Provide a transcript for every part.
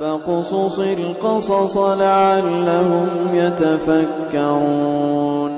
فاقصص القصص لعلهم يتفكرون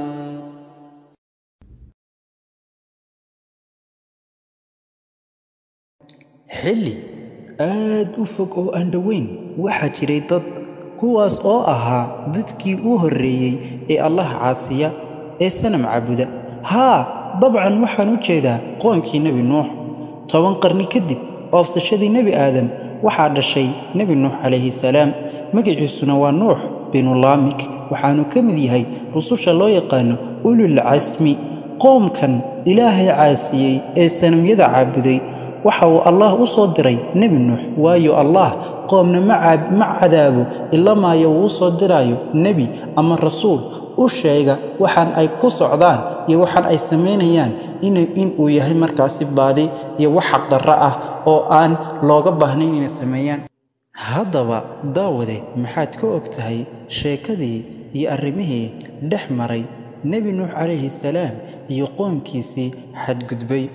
xilli aad u fog oo aan dhoweyn waxaa jiray dad kuwaas oo ahaa dadkii u horreeyey ee allah caasiya ee sanam caabuda haa dabcan waxaan u jeedaa qoomkii nebi nuux toban qarni kadib oofsashadii nebi aadam waxaa dhashay nebi nuux calayhi salaam magaciisuna waa nuux binu laamik waxaanu ka mid yahay rususha loo yaqaano ulul casmi qoomkan ilaahay caasiyey ee sanamyada caabuday waxa uu allah u soo diray nebi nuux waayo allah qoomna ma cadaabo ila maayo uu u soo diraayo nebi ama rasuul u sheega waxaan ay ku socdaan iyo waxaan ay samaynayaan inuu yahay markaasi baadi iyo wax xaqdarro ah oo aan looga baahnayn inay sameeyaan haddaba daawade maxaad ka og tahay sheekadii iyo arrimihii dhex maray nebi nuux calayhi salaam iyo qoomkiisii xadgudbay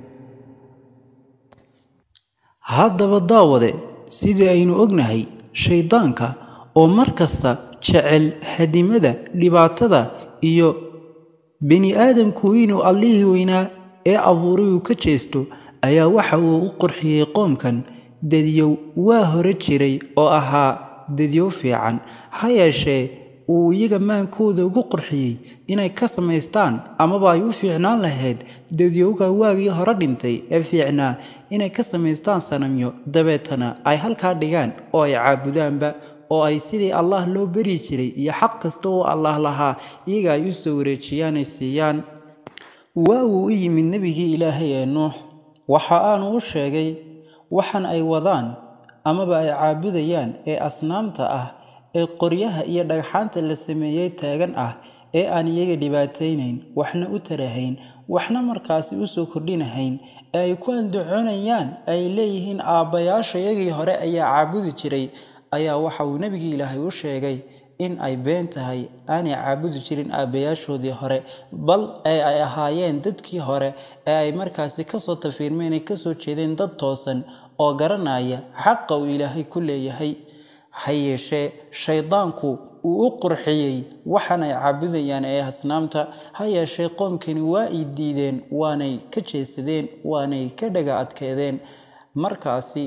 haddaba daawade sidii aynu ognahay shayddaanka oo mar kasta jecel hadimada dhibaatada iyo bini aadamku inuu allihii weynaa ee abuuray uu ka jeesto ayaa waxa uu u qurxiyey qoomkan dadyow waa hore jiray oo ahaa dadyow fiican ha yeeshee uu iyaga maankooda ugu qurxiyey inay ka samaystaan amaba ay u fiicnaan lahayd dadyowga waagii hore dhintay ee fiicnaa inay ka samaystaan sanamyo dabeetana ay halkaa dhigaan oo ay caabudaanba oo ay sidii allah loo beri jiray iyo xaq kasta oo allah lahaa iyaga ay u soo wareejiyaanay siiyaan waa uu u yimid nebigii ilaahay ee nuux waxa aanu u sheegay waxan ay wadaan amaba ay caabudayaan ee asnaamta ah ee qoryaha iyo dhagxaanta la sameeyey taagan ah ee aan iyaga dhibaataynayn waxna u tarahayn waxna markaasi u soo kordhinahayn ee ay ku andacoonayaan ay leeyihiin aabbayaasha iyagii hore ayaa caabudi jiray ayaa waxa uu nebigii ilaahay u sheegay in ay been tahay aanay caabudi jirin aabbayaashoodii hore bal ee ay ahaayeen dadkii hore ee ay markaasi kasoo tafiirmeen ay kasoo jeedeen dad toosan oo garanaya xaqa uu ilaahay ku leeyahay ha yeeshee shayddaanku uu u qurxiyey waxan ay caabudayaan ee asnaamta ha yeeshee qoomkani waa ay diideen waanay ka jeesadeen waanay ka dhaga adkeedeen markaasi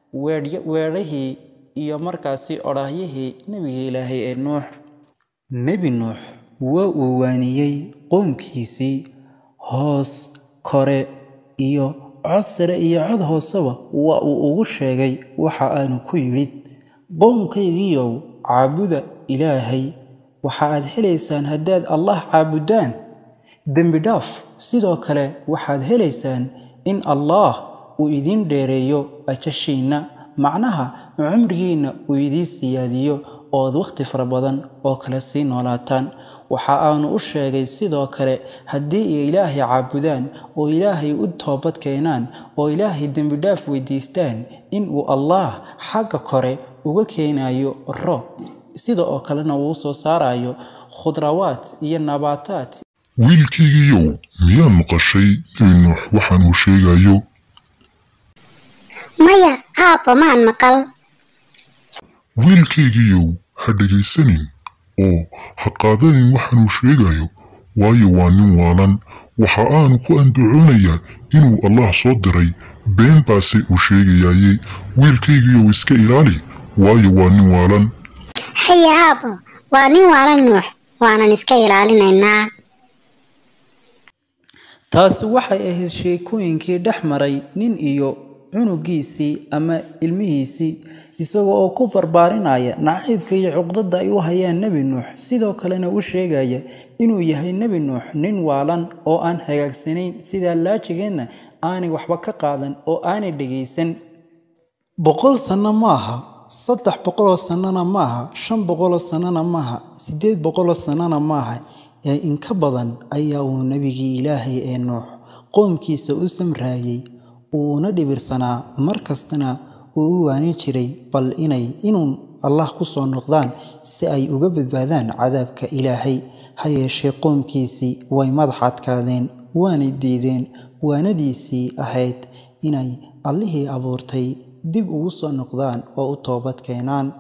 weedhahii iyo markaasi odhaahyihii nebiga ilaahay ee nuux nebi nuux waa uu waaniyey qoomkiisii hoos kore iyo cod sare iyo cod hooseba waa uu ugu sheegay waxa aanu ku yidhi qoomkaygiiyow caabuda ilaahay waxa aad helaysaan haddaad allah caabudaan dembi dhaaf sidoo kale waxaad helaysaan in allaah uu idiin dheereeyo ajashiinna macnaha cumrigiinna uu idiin siyaadiyo ood wakhti fara badan oo kale sii noolaataan waxa aanu u sheegay sidoo kale haddii ay ilaahay caabudaan oo ilaahay u toobad keenaan oo ilaahay dembidhaaf weydiistaan inuu allaah xagga kore uga keenayo roob sida oo kalena uu soo saarayo khudrawaad iyo nabaataad wiilkaygiiyow miyaa maqashay nebi nuux waxaan uu sheegayo maya aabba maan maqal wiilkaygiiyow ha dhegaysanin oo ha qaadanin waxaanuu sheegayo waayo waa nin waalan waxa aanu ku andacoonayaa inuu allah soo diray been baase uu sheegayaaye wiilkaygiiyow iska ilaali waayo waa nin waalan haya aabbo waa nin waalan nuux waanan iska ilaalinaynaa taasi waxay ahayd sheekooyinkii dhex maray nin iyo cunugiisii ama ilmihiisii isagoo oo ku barbaarinaya nacaybka iyo cuqdada ay u hayaan nebi nuux sidoo kalena u sheegaya inuu yahay nebi nuux nin waalan oo aan hagaagsanayn sidaa laajigeedna aanay waxba ka qaadan oo aanay dhegaysan boqol sanno maaha saddex boqoloo sannona maaha shan boqoloo sannona maaha siddeed boqoloo sannona maaha ee inka badan ayaa uu nebigii ilaahay ee nuux qoomkiisa u samraayey uuna dhibirsanaa mar kastana uu u waani jiray bal inay inuun allah ku soo noqdaan si ay uga badbaadaan cadaabka ilaahay ha yeeshee qoomkiisii way madax adkaadeen waanay diideen waanadiisii ahayd inay allihii abuurtay dib ugu soo noqdaan oo u toobad keenaan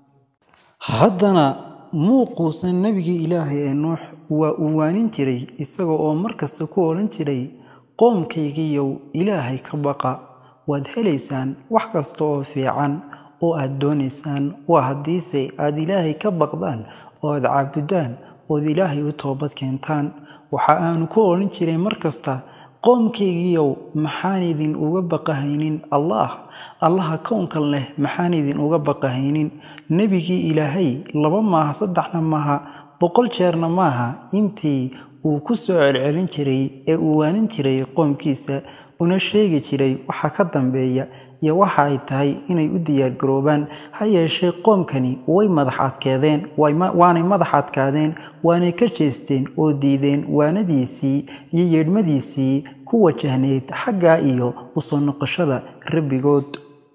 haddana muuquusan nebigii ilaahay ee nuux waa uu waanin jiray isaga oo markasta ku odhan jiray qoomkaygiiyow ilaahay ka baqa waad helaysaan wax kasta oo fiican oo aad doonaysaan waa haddiise aad ilaahay ka baqdaan oo aad caabudaan ood ilaahay u toobad keentaan waxa aanu ku odhan jiray markasta qoomkaygiiyow maxaan idin uga baqahaynin allaah allaha kownkan leh maxaan idin uga baqahaynin nebigii ilaahay laba maaha saddexna maaha boqol jeerna maaha intii uu ku soo celcelin jiray ee uu waanin jiray qoomkiisa una sheegi jiray waxa ka dambeeya iyo waxa ay tahay inay u diyaargaroobaan ha yeeshee qoomkani way madax adkeedeen waanay madax adkaadeen waanay ka jeesteen oo diideen waanadiisii iyo yeedhmadiisii ku wajahneyd xaggaa iyo usoo noqoshada rabbigood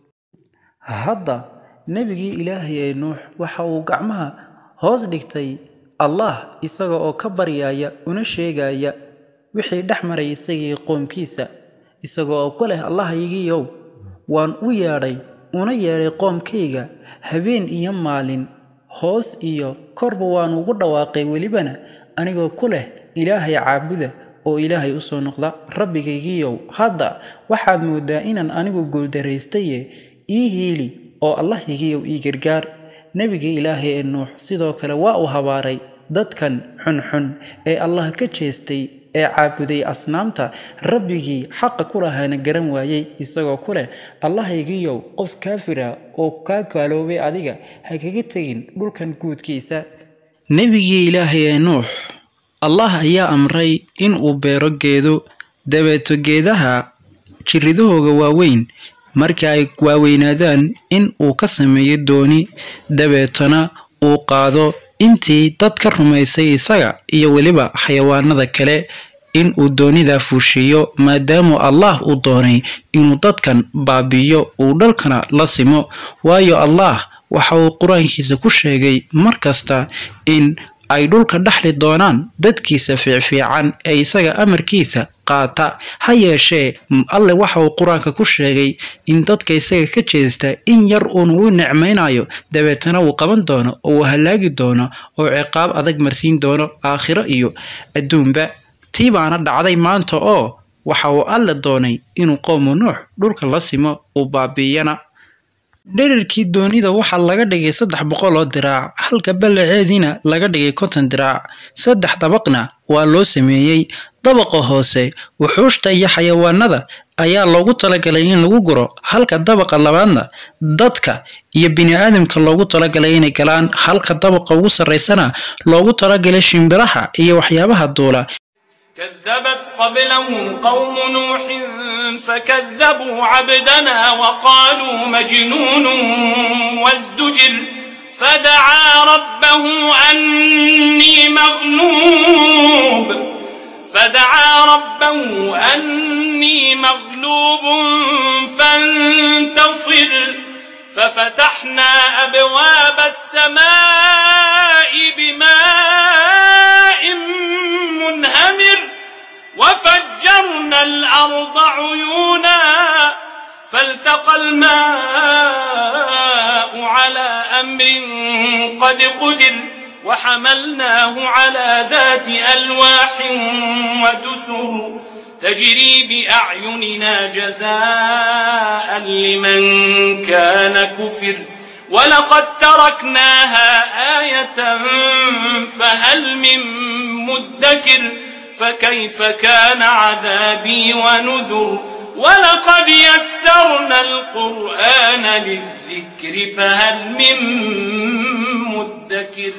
hadda nebigii ilaahay ee nuux waxa uu gacmaha hoos dhigtay allah isaga oo ka baryaya una sheegaya wixii dhex maray isagii qoomkiisa isaga oo ku leh allahaygiiow waan u yeedhay una yeedhay qoomkayga habeen iyo maalin hoos iyo korba waan ugu dhawaaqay welibana anigoo ku leh ilaahay caabuda oo ilaahay u soo noqda rabbigaygiiyow hadda waxaad mooddaa inaan anigu guuldaraystaye ii hiili oo allahaygiiyow ii gargaar nebigii ilaahay ee nuux sidoo kale waa uu habaaray dadkan xunxun ee allah ka jeestay ee caabuday asnaamta rabbigii xaqa ku lahaana garan waayey isagoo ku leh allahaygiiyow qof kaafira oo kaa kaaloobay adiga ha kaga tegin dhulkan guudkiisa nebigii ilaahay ee nuux allah ayaa amray in uu beero geedo dabeeto geedaha jiridahooga waaweyn markii ay waaweynaadaan in uu ka sameeyo dooni dabeetona uu qaado intii dad ka rumaysay isaga iyo weliba xayawaanada kale in uu doonidaa fuushiiyo maadaamu allah uu doonay inuu dadkan baabi'iyo uu dhalkana la simo waayo allah waxa uu qur-aankiisa ku sheegay mar kasta in ay dhulka dhexli doonaan dadkiisa fiicfiican ee isaga amarkiisa qaata ha yeeshee alle waxa uu qur-aanka ku sheegay in dadka isaga ka jeesta in yar uun uu nicmaynayo dabeetana uu qaban doono oo uu hallaagi doono oo ciqaab adag marsiin doono aakhiro iyo adduunba tii baana dhacday maanta oo waxa uu alle doonay inuu qowmu nuux dhulka la simo uu baabi'iyana dherarkii doonida waxaa laga dhigay saddex boqol oo diraac halka ballaceediina laga dhigay konton diraac saddex dabaqna waa loo sameeyey dabaqa hoose wuxuushta iyo xayawaanada ayaa loogu talagalay in lagu guro halka dabaqa labaadna dadka iyo bini-aadamka loogu talagalay inay galaan halka dabaqa ugu sarraysana loogu talagalay shimbiraha iyo waxyaabaha duula كذبت قبلهم قوم نوح فكذبوا عبدنا وقالوا مجنون وازدجر فدعا ربه أني مغلوب فدعا ربه أني مغلوب فانتصر ففتحنا أبواب السماء بماء منهمر وفجرنا الأرض عيونا فالتقى الماء على أمر قد قدر وحملناه على ذات ألواح ودسر تجري بأعيننا جزاء لمن كان كفر ولقد تركناها آية فهل من مدكر فكيف كان عذابي ونذر ولقد يسرنا القرآن للذكر فهل من مدكر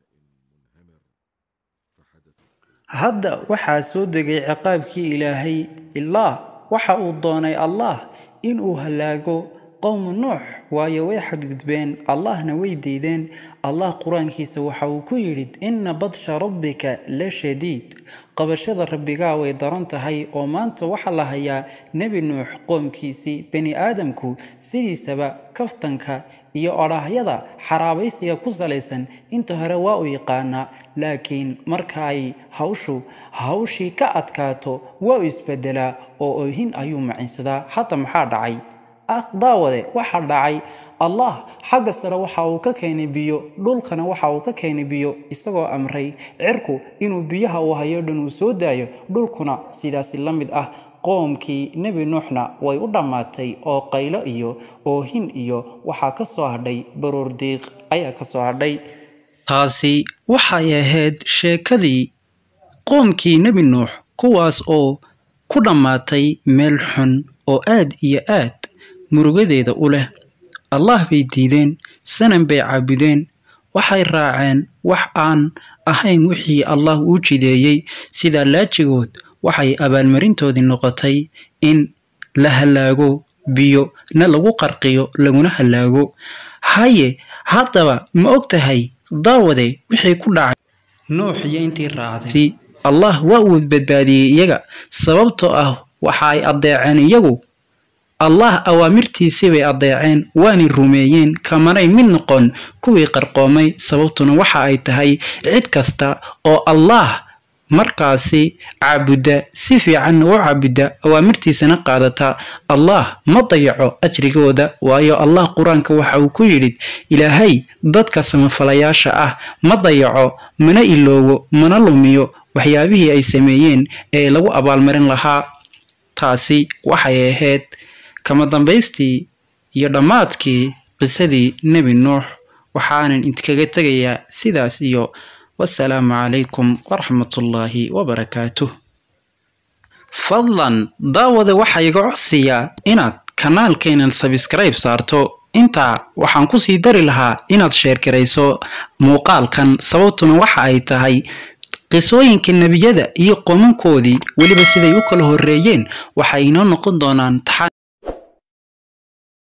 hadda waxaa soo degay ciqaabkii ilaahay ilaah waxa uu doonay allah inuu hallaago qowmu nuux waayo way xadgudbeen allahna way diideen allah qur-aankiisa waxa uu ku yidhi inna badsha rabbika la shadiid qabashada rabbigaa way daran tahay oo maanta waxaa la hayaa nebi nuux qoomkiisii bani aadamku sidiisaba kaftanka iyo odhaahyada xaraabaysiga ku salaysan inta hore waa u yaqaanaa laakiin marka ay hawshu hawshii ka adkaato waa u isbedelaa oo oohin ayuu macinsadaa hadda maxaa dhacay daawade waxaa dhacay allah xagga sare waxa uu ka keenay biyo dhulkana waxa uu ka keenay biyo isagoo amray cirku inuu biyaha uu hayo dhan uu soo daayo dhulkuna sidaasi la mid ah qoomkii nebi nuuxna way u dhammaatay oo qaylo iyo oohin iyo waxaa ka soo hadhay baroor diiq ayaa ka soo hadhay taasi waxay ahayd sheekadii qoomkii nebi nuux kuwaas oo ku dhammaatay meel xun oo aad iyo aad murugadeeda u leh allah bay diideen sanan bay caabudeen waxay raaceen wax aan ahayn wixii allah uu jideeyey sidaa laajigood waxay abaalmarintoodii noqotay in la hallaago biyo na lagu qarqiyo laguna hallaago haye haddaba ma og tahay daawade wixii ku dhacay nuux iyo intii raacday allah waa uu badbaadiyey iyaga sababtoo ah waxa ay addeeceen iyagu allah awaamirtiisii bay addeeceen waanay rumeeyeen kamanay mid noqon kuwii qarqoomay sababtuna waxa ay tahay cid kasta oo allah markaasi caabudda si fiicanna u caabudda awaamirtiisana qaadata allah ma dayaco ajrigooda waayo allah qur-aanka waxa uu ku yidhi ilaahay dadka samafalayaasha ah ma dayaco mana iloogo mana lumiyo waxyaabihii ay sameeyeen ee lagu abaalmarin lahaa taasi waxay ahayd kama dambaystii iyo dhammaadkii qisadii nebi nuux waxaanan idinkaga tegayaa sidaas iyo wasalaamu calaykum waraxmatullaahi wabarakaatuh fadlan daawada waxaa iga codsiyaa inaad kanaalkeenan sabskrayb saarto intaa waxaan kusii dari lahaa inaad sheergarayso muuqaalkan sababtuna waxa ay tahay qisooyinka nebiyada iyo qomankoodii weliba siday u kala horreeyeen waxay inoo noqon doonaan taxan